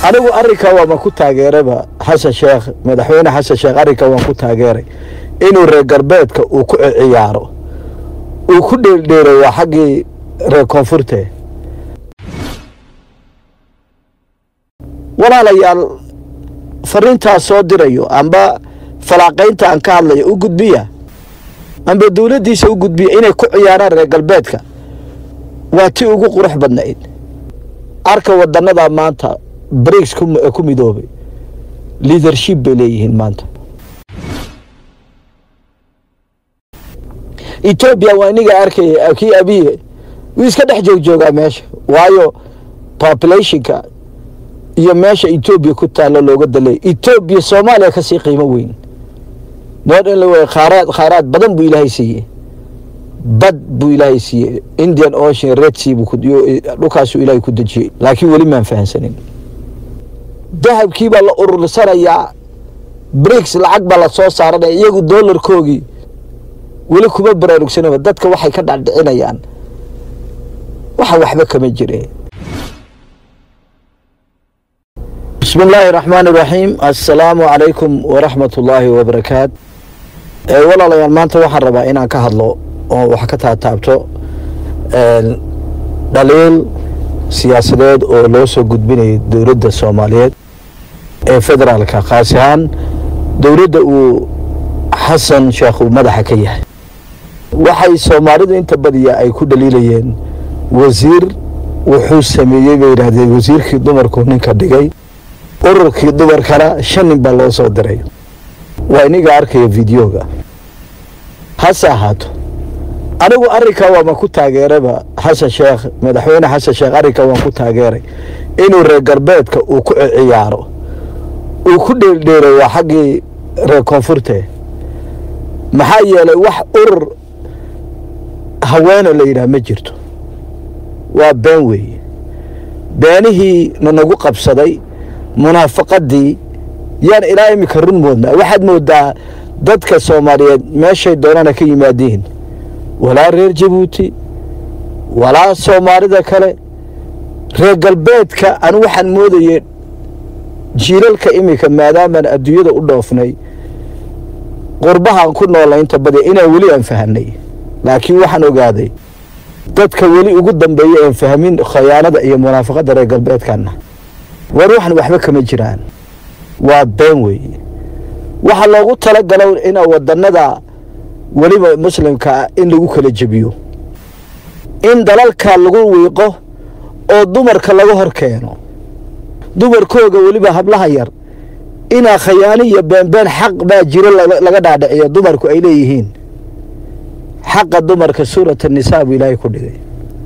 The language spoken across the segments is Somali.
anigu arrinka waama ku taageerayba xasan sheekh madaxweyne xasan sheekh arrinka waan ku taageeray inuu reer galbeedka uu ku ciyaaro uu ku dheeldheelo waa xaggii reer koonfurte walaalayaal fariintaas soo dirayo amba falaaqaynta aan ka hadlayo u gudbiya amba dowladdiisa u gudbiya inay ku ciyaaraan reer galbeedka waa ti ugu qurux badnayd arka wadannada maanta briks ku midoobay liadership bay leeyihiin maanta etoobiya waa iniga arkaya kii abiye wuu iska dhex joogjoogaa meesha waayo populationka iyo meesha etoobiya ku taalo looga dalay etoobiya soomaaliya kasii qiimo weyn nood in la khaaraad khaaraad badan buu ilaahay siiyey bad buu ilaahay siiyey indian ocean red sea buu dhulkaasuu ilaahay ku dejiyey laakiin weli maan fahansanin dahabkii baa la urursanayaa briks lacag baa la soo saaranaya iyagu doolarkoogii weli kuma baraarugsanaba dadka waxay ka dhacdhicinayaan waxa waxba kama jire bismi illaahi raxmaan iraxiim assalaamu calaykum waraxmat ullaahi wabarakaat walaalayaal maanta waxaan rabaa inaan ka hadlo oo wax ka taataabto dhaliil siyaasadeed oo loo soo gudbinayay dowladda soomaaliyeed ee federaalka khaas ahaan dowladda uu xasan sheekh uu madaxa ka yahay waxay soomaalidu inta badiya ay ku dhaliilayeen wasiir wuxuu sameeyey bay yidhaahdeen wasiirkii dumarku ninka dhigay ururkii dumarkana shan nin baa loo soo diray waa iniga arkaya videoga hase ahaato anigu arrinka waama ku taageerayba xasan sheekh madaxweyne xasan sheekh arrinka waan ku taageeray inuu reer galbeedka uu ku ciyaaro uu ku dheeldheelo waa xaggii reer koonfurte maxaa yeelay wax urur haweena la yidhaah ma jirto waa been weeye beenihii nanagu qabsaday munaafaqadii yaan ilaa iminka run moodnaa waxaad moodaa dadka soomaaliyeed meeshay doonana ka yimaadiin walaa reer jabuuti walaa soomaalida kale reer galbeedka anu waxaan moodayey jiilalka iminka maadaamaan adduunyada u dhoofnay qurbahaan ku noolay inta badi inaan weli aan fahanay laakiin waxaan ogaaday dadka weli ugu dambeeya aan fahmin khayaanada iyo munaafaqadda reer galbeedkana war waxan waxba kama jiraan waa been weeye waxaa loogu talagalo ina wadanada weliba muslimkaa in lagu kala jebiyo in dalalka lagu wiiqo oo dumarka laga hor keeno dumarkooga weliba hablaha yar inaa khayaano iyo beenbeen xaq baa jiro laga dhaadhiciyo dumarku ay leeyihiin xaqa dumarka suurata nisaa buu ilaahay ku dhigay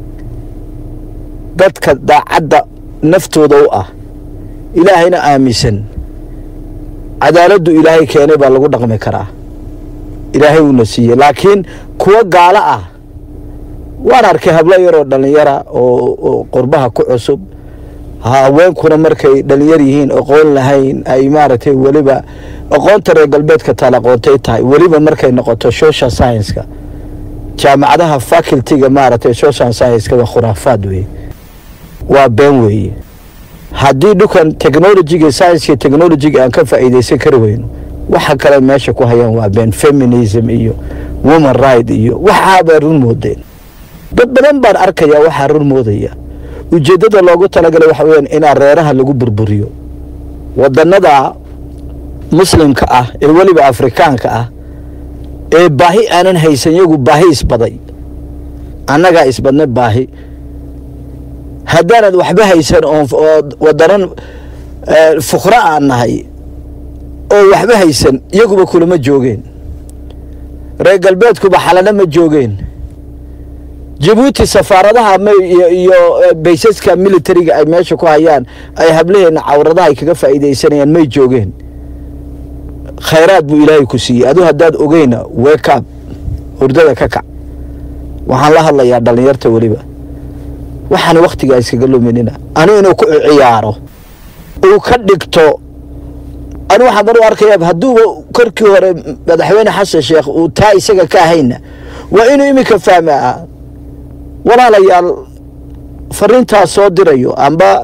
dadka daacadda naftooda u ah ilaahayna aaminsan cadaaladdu ilaahay keenay baa lagu dhaqmi karaa ilaahay uuna siiyey laakiin kuwa gaalo ah waan arkay hablo yaroo dhallinyara oo qurbaha ku cusub haweenkuna markay dhallinyar yihiin aqoon lahayn ay maaragtay weliba aqoonta reer galbeedka taal aqoontay tahay weliba markay noqoto social science-ka jaamacadaha facultyga maaragtay social science-ka waa khuraafaad weeye waa been weeye haddii dhukan technologiga scienska technologiga aan ka faa'iidaysan kari weyno waxa kale meesha ku hayaan waa been feminism iyo woman right iyo waxaabaa run moodeen dad badan baan arkayaa waxaa run moodaya ujeeddada loogu talagalay waxa weyaan inaa reeraha lagu burburiyo wadannada muslimka ah ee weliba afrikaanka ah ee baahi aanan haysan yagu baahi isbaday annagaa isbadna baahi haddaanad waxba haysan oo wadanan fuqra aan nahay oo waxba haysan iyaguba kulama joogeen reer galbeedkuba xalana ma joogeen jabuuti safaaradaha iyo baysaska militariga ay meesha ku hayaan ay hablaheena cawradaha ay kaga faa'iidaysanayaan may joogeen khayraad buu ilaahay ku siiyey adu haddaad ogeyna weekaab hurdada ka kac waxaan la hadlayaa dhallinyarta weliba waxaan wakhtigaa iskaga luminina anu inuu ku ciyaaro uu ka dhigto anu waxaan mar u arkaya hadduuba korkii hore madaxweyne xasan sheekh uu taa isaga ka ahayna waa inuu iminka fahmaa walaalayaal fariintaas soo dirayo amba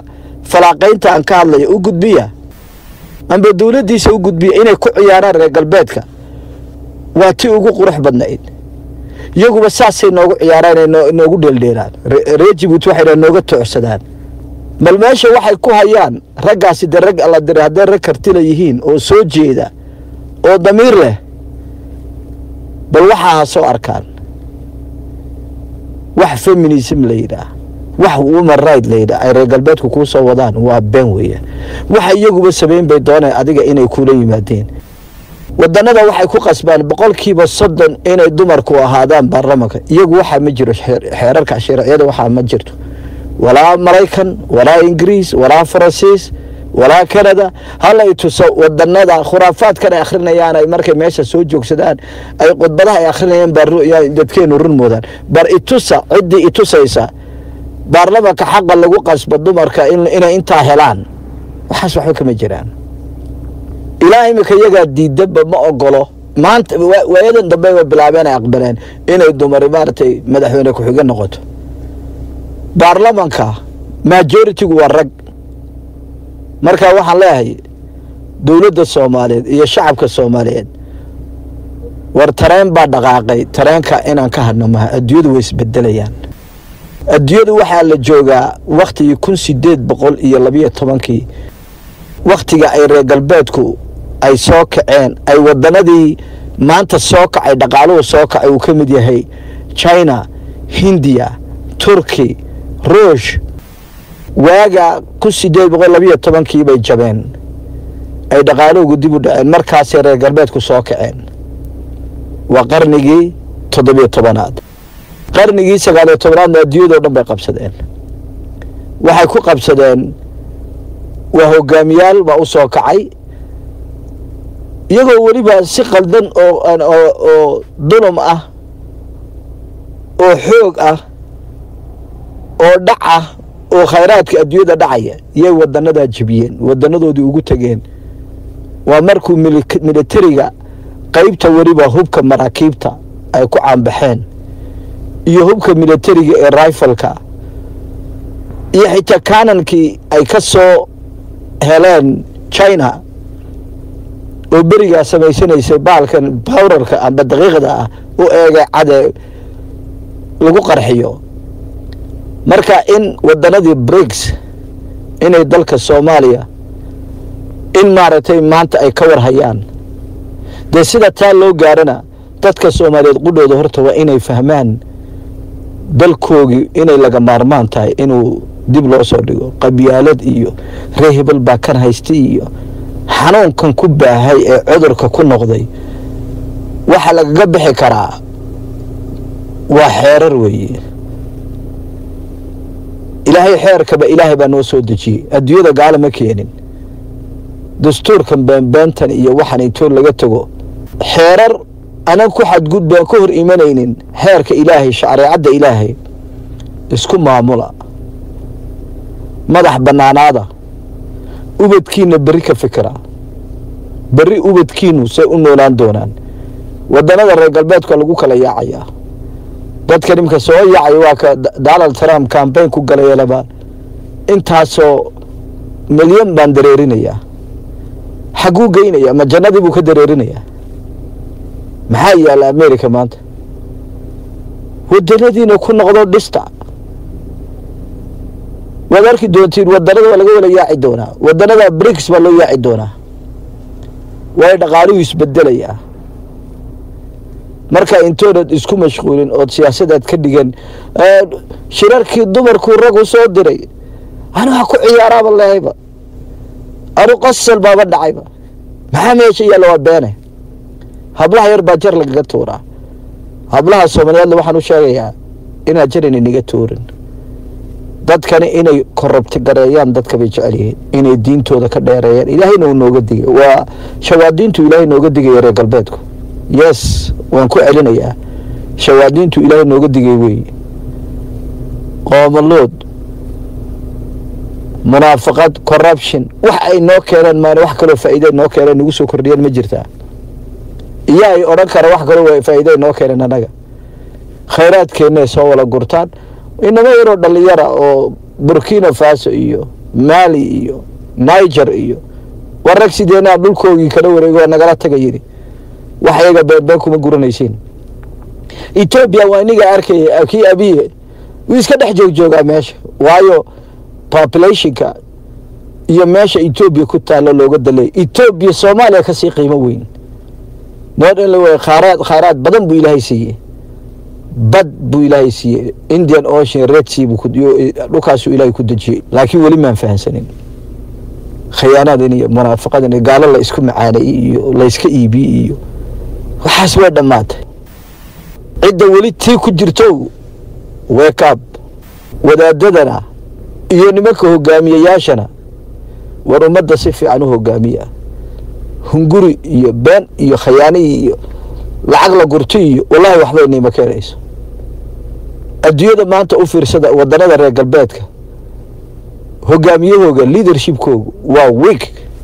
falaaqaynta aan ka hadlayo u gudbiya amba dowladdiisa u gudbiya inay ku ciyaaraan reer galbeedka waa tii ugu qurux badnayd iyaguba saasay noogu ciyaaraan inay noogu dheeldheeraan reer jibuuti waxay nooga toocsadaan bal meesha waxay ku hayaan raggaasi de rag alla diray hadday rag kartila yihiin oo soo jeeda oo damiir leh bal waxaa ha soo arkaan wax feminism la yidhaah wax woman right la yidhaah ay reer galbeedku kuu soo wadaan waa been weeyaan waxa iyaguba samayn bay dooneen adiga inay kuula yimaadeen wadanada waxay ku qasbaan boqolkiiba soddon inay dumarku ahaadaan baarlamanka iyagu waxaa ma jiro xeerarka sharciyada waxaa ma jirto walaa maraykan walaa ingiriis walaa faransiis walaa canada halay tuso wadanada khuraafaadkan ay akhrinayaan ay markay meesha soo joogsadaan ay khudbadaha ay akhrinayaan baa dadkeenu run moodaan bar itusa ciddii itusaysa baarlamanka xaqa lagu qasbo dumarka inay intaa helaan waxaas waxba kama jiraan ilaa imika iyagaa diidaba ma ogolo maanta waayadan dambe ba bilaabeen ay aqbaleen inay dumari maaragtay madaxweyne ku-xige noqoto baarlamanka majoritigu waa rag marka waxaan leeyahay dowladda soomaaliyeed iyo shacabka soomaaliyeed war tareen baa dhaqaaqay tareenka inaan ka hadhno maha adduunyadu way isbedelayaan adduunyadu waxaa la joogaa wakhtigii kun sideed boqol iyo labiyo tobankii wakhtiga ay reer galbeedku ay soo kaceen ay wadanadii maanta soo kacay dhaqaaluhu soo kacay uu ka mid yahay china hindiya turki ruush waaga kun sideed boqol labiyo tobankii bay jabeen ay dhaqaaluhugu dib u dhaceen markaasay reer galbeedku soo kaceen waa qarnigii toddobiyo tobanaad qarnigii sagaaliyo tobanaadna adduunyadao dhan bay qabsadeen waxay ku qabsadeen waa hogaamiyaal baa u soo kacay iyagoo weliba si qaldan oo oo dulum ah oo xoog ah oo dhac ah oo khayraadka adduunyada dhacaya iyay wadanadaa jebiyeen wadanadoodii ugu tegeen waa markuu militariga qeybta weliba hubka maraakiibta ay ku caanbaxeen iyo hubka militariga ee rifalka iyo xitaa kanankii ay ka soo heleen china oo berigaa samaysanaysay baalkan bawrarka amba daqiiqda ah u eegay cade lagu qarxiyo marka in wadanadii brigs inay dalka soomaaliya in maaragtay maanta ay ka warhayaan dee sida taa loo gaarana dadka soomaaliyeed qudhooda horta waa inay fahmaan dalkoogii inay laga maarmaan tahay inuu dib loo soo dhigo qabyaalad iyo ree hebel baa kan haystay iyo xanuunkan ku baahay ee cudurka ku noqday waxa lagaga bixi karaa waa xeerar weeye ilaahay xeerkaba ilaahay baa noo soo dejiyey adduunyada gaala ma keenin dastuurkan beenbeentan iyo waxaan intoo laga tago xeerar anan ku xadgudbaan ka hor imanaynin xeerka ilaahay shareecadda ilaahay isku maamula madax bannaanaada ubadkiina berri ka fikira berri ubadkiinu say u noolaan doonaan wadanada reer galbeedka lagu kala yaacayaa dadka nimka soo yaacaya waa ka donald trump cambayn ku galayelaba intaasoo milyan baan dareerinayaa xaguu geynaya ma jannadii buu ka dareerinayaa maxaa yaalla america maanta wadanadiina ku noqdo dhista waad arki doontiin wadanada waa laga wala yaaci doonaa wadanada brigs baa loo yaaci doonaa waayo dhaqaaluhu isbedelayaa marka intoonad isku mashquulin ood siyaasadaad ka dhigan shirarkii dumarkuu ragu soo diray anu ha ku ciyaaraaba lehayba anu qasal baaba dhacayba maxaa meesha yaalla waa beene hablaha yar baa jar lagaga tuuraa hablaha soomaaliyeedle waxaan u sheegayaa inaad jar inaynaga tuurin dadkani inay korabti gareeyaan dadka bay jecel yihiin inay diintooda ka dheereeyaan ilaahayna uu nooga digay waa shawaadiintu ilaahay nooga digaya reer galbeedku yes waan ku celinayaa shawaadiintu ilaahay nooga digay weeye qoomalood munaafaqad corruption wax ay noo keeneen maan wax kaloo faa'iide noo keeneen nagu soo kordhiyeen ma jirtaa iyo ay odhan kara wax kaloo faa'iide noo keeneen annaga khayraadkeenna ay soo wala gurtaan inama yaroo dhalinyara oo burkina faso iyo maali iyo niger iyo war rag sideenaa dhulkoogii kala wareego waa nagala taga yidhi wax iyaga beenbeen kuma guranaysiin etoobiya waa iniga arkaya kii abiye wuu iska dhex joogjoogaa meesha waayo populationka iyo meesha etoobiya ku taalo looga dalay etoobiya soomaaliya kasii qiimo weyn nood in la wey khaaraad khaaraad badan buu ilaahay siiyey bad buu ilaahay siiyey indian ocean red sea buu dhulkaasuu ilaahay ku dejiyey laakiin weli maan fahansanin khiyaanadan iyo munaafaqadan iyo gaalo la isku macaanayey iyo layska iibiyey iyo waxaas way dhammaatay cidda weli tii ku jirto weekaab wadaadadana iyo nimanka hogaamiyayaashana war ummadda si fiican u hogaamiya hunguri iyo been iyo khayaaniyi iyo lacag la gurti iyo wallahi waxba inima keenayso adduunyada maanta u fiirsada wadanada reer galbeedka hogaamiyahooga leadershipkoogu waa week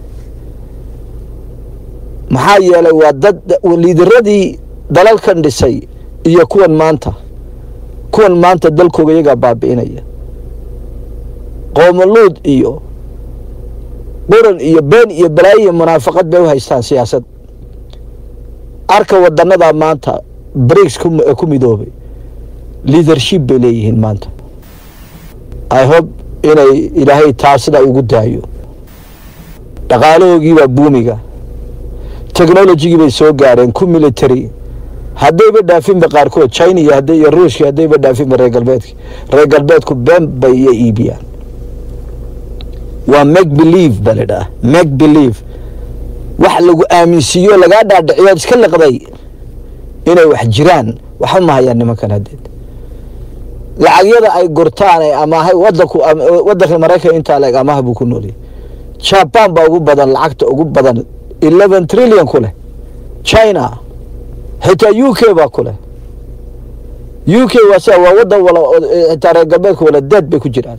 maxaa yeelay waa dad liidaradii dalalkan dhisay iyo kuwan maanta kuwan maanta dalkooga iyagaa baabi'inaya qoomoluud iyo quran iyo been iyo balaayo iyo munaafaqad bay u haystaan siyaasad arka wadanadaa maanta briks ku midoobay leadership bay leeyihiin maanta i hope inay ilaahay taa sidaa ugu daayo dhaqaalahoogiibaa buumiga technologigii bay soo gaareen ku military haddayba dhaafinba qaarkood china iyo hadday iyo ruushki haddayba dhaafinba reer galbeedki reer galbeedku been bay iyo iibiyaan waa make believe ba la dhaha make believe wax lagu aaminsiiyo lagaa dhaadhiciyo iska liqday inay wax jiraan waxa mahayaan nimankan haddeed lacagyada ay gurtaan ee amaahay wadanku wadanka maraykan intaa leeg amaha buu ku nooliyay jaban baa ugu badan lacagta ugu badan eleven trillion ku leh china xitaa u k baa ku leh u k waa sia waa wadan wala xitaa reer galbeedka wala deed bay ku jiraan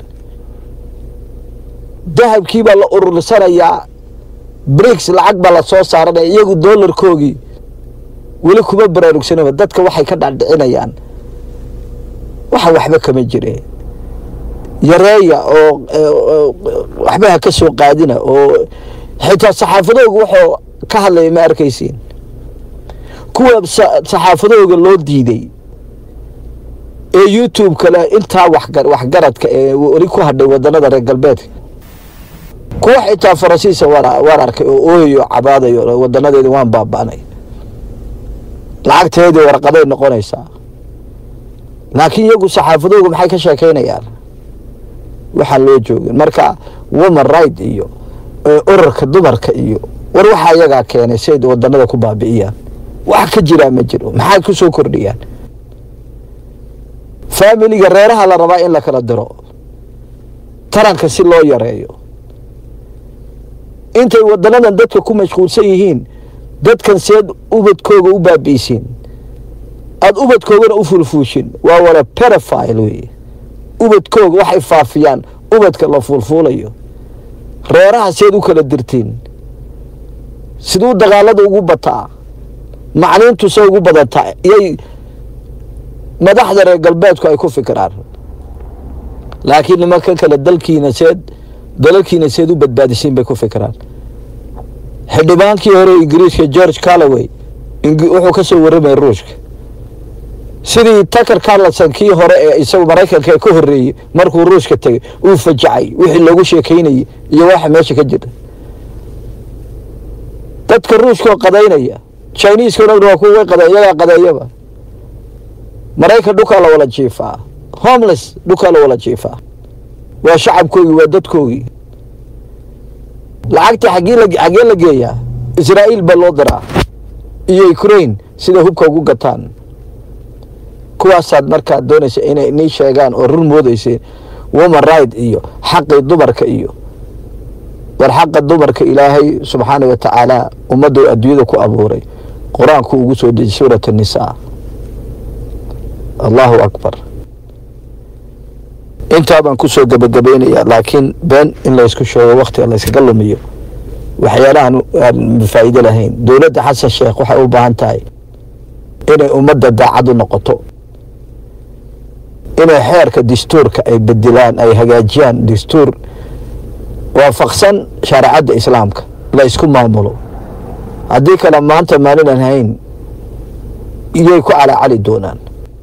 dahabkii baa la urursanayaa briks lacag baa la soo saaranaya iyagu doolarkoogii weli kuma baraarugsanaba dadka waxay ka dhaadhicinayaan waxa waxba kama jire yareeya oo waxba ha ka soo qaadina oo xitaa saxaafadooga waxuu ka hadlaya ma arkaysiin kuwa saxaafadooga loo diiday ee youtube kale intaa waxgaradka ee weli ku hadhay wadanada reer galbeedka kuwa xitaa faransiisa waan arkay oo ooyayo cabaadayo wadanadeeda waan baaba'nay lacagteedii warqaday noqonaysaa laakiin iyagu saxaafadooga maxay ka sheekeynayaan waxaan loo joogin marka woman right iyo urarka dumarka iyo war waxaa iyagaa keenay si ay wadanada ku baabi'iyaan wax ka jiraa ma jiro maxay ku soo kordhiyaan faamiliga reeraha la rabaa in la kala diro taranka si loo yareeyo intay wadanadan dadka ku mashquulsan yihiin dadkan seed ubadkooga u baabi'isiin aada ubadkoogana u fulfuushin waa wala perofile wey ubadkooga waxay faafiyaan ubadka la fuulfuulayo reeraha seed u kala dirtiin siduu dagaalada ugu bataa macliintu se ugu badataa iyay madaxda reer galbeedku ay ku fikiraan laakiin nimanka kale dalkiina seed dalalkiina seed u badbaadisiin bay ku fikiraan xildhibaankii hore ingiriiska george calloway wuxuu ka soo warramaya ruushka sidii tucker carlson kii hore ee isagu maraykanka ka horreeyey markuu ruushka tegay uu fajacay wixii loogu sheekeynayay iyo waxa meesha ka jira dadka ruushkaoo qadaynaya chiniiska dhan waa kuwa way qada iyagaa qadeeyaba maraykan dhukaa la wala jiifaa homeless dhukaa la wala jiifaa waa shacabkoogii waa dadkoogii lacagta xaggee la xaggee la geeyaa israa'iil baa loo diraa iyo ukraine sida hubka ugu gataan kuwaasaad markaad doonaysa inay nii sheegaan oo run moodeyseen woman right iyo xaqii dumarka iyo war xaqa dumarka ilaahay subxaana wa tacaala ummaddu adduunyada ku abuuray qur-aanku ugu soo deji suurat annisaa allahu akbar intaa baan kusoo gebagabaynaya laakiin been in laysku sheego waktiga layskaga lumiyo waxyaalahan aan faa'iido lahayn dowladda xasan sheekh waxay u baahan tahay inay ummadda daacad u noqoto inay xeerka dastuurka ay bedelaan ay hagaajiyaan dastuur waafaqsan shareecadda islaamka la isku maamulo haddii kale maanta maalinan hayn iyay ku calacali doonaan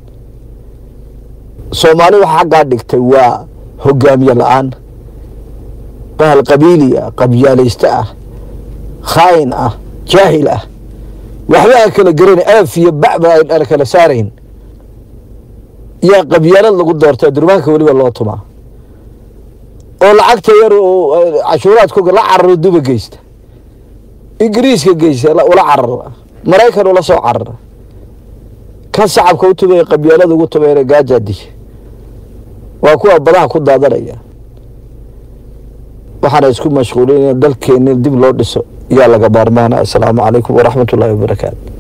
soomaali waxa xaggaa dhigtay waa hogaamiye la-aan bahal qabiili ah qabyaalayste ah khaayin ah jaahil ah waxba aan kala garayn aaf iyo bacba aan kala saarayn yaa qabyaalad lagu doortaa durbaanka weliba loo tumaa oo lacagta yar cashuuraadkoga la cararo duba geysta ingiriiska geysta ula carara maraykan ula soo carara kan shacabka u tumaya qabyaalada ugu tumayna gaajaadiya waa kuwa badaha ku daadanaya waxaana isku mashquulin in dalkeeni dib loo dhiso yaa laga maarmaana assalaamu calaykum waraxmat ullahi wabarakaatu